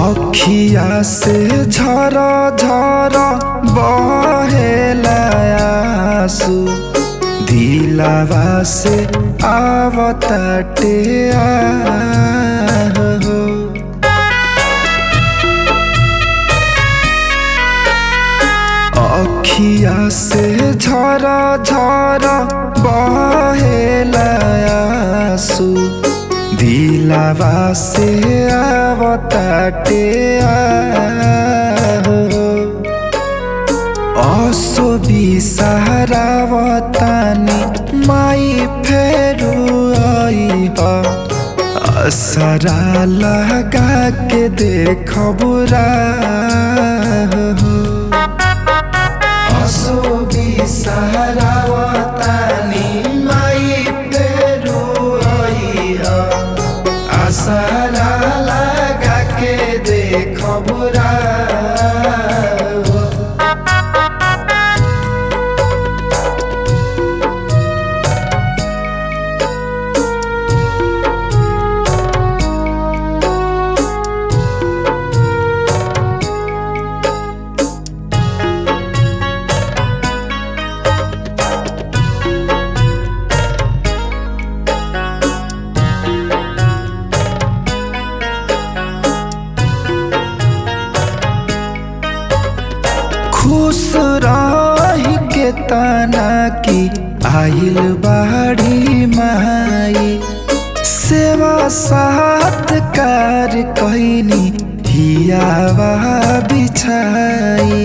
अखिया से झर झर बहेला आंसू दिलावा से आवताटे हो अखिया से झर झर बहेला आंसू दिलावा से आवताटे हो असो बिसहरावतानी माई फेरु आई हो असरा लगा के देख बुरा हो असो बिसहरावतानी माई फेरु आई हो असरा लगा के देख बुरा हो खुश रही के तना की आइल बाड़ी माई सेवा सात्कार कहनी हियावा बिछाई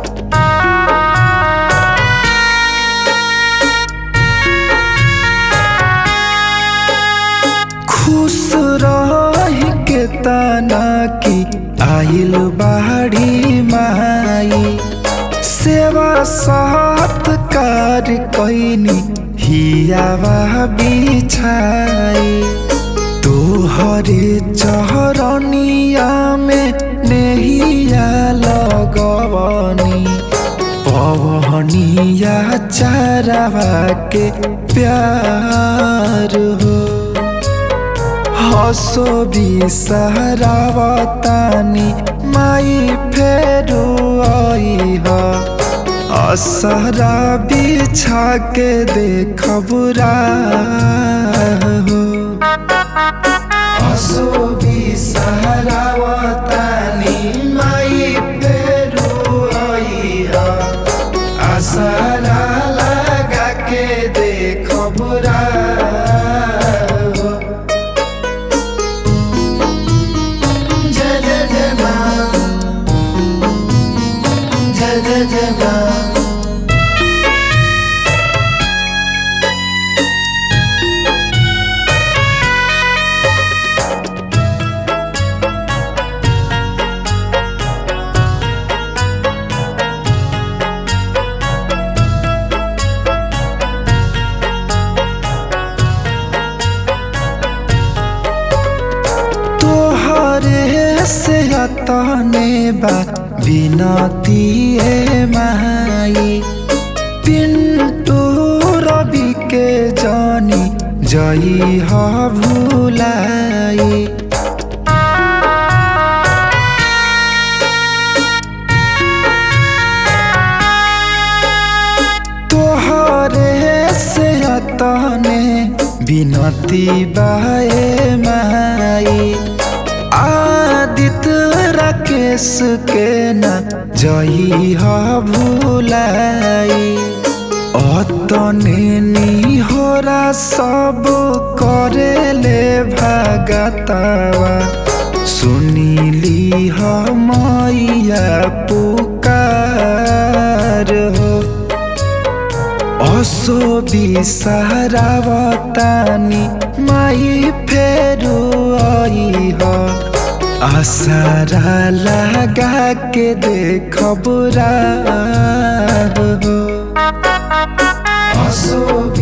खुश रही के तना की आइल बाड़ी माई सेवा सात्कार कैनी हियावा बिछाई तोहरे चहरनिया में नेहिया लगवनी पवनिया चारावा के प्यार हो हसो बिसहरावतानी माई फेरु आई हो असरा बिछा के देख बुरा हो हसो बिसहरावतानी माई फेरु आई हो असरा लगा के देख बुरा हो जय जय जय माँ जय जय जय माँ तोहरे से तने बा बिनती ए माई पिंटू रवि के जानी जई ह भूलाई तोहरे से तने बिनती बाए माई आदित्य राकेश के न जई ह भूलाई अतने निहोरा सब करेले भगतवा सुनीली ह मैया पुकार हो असो बिसहरावतानी माई फेरु आई हो आसारा लगा के देख बुरा हो असो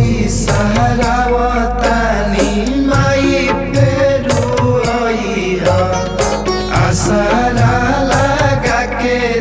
बिसहरावतानी माई फेरु आई हो आसारा लगा के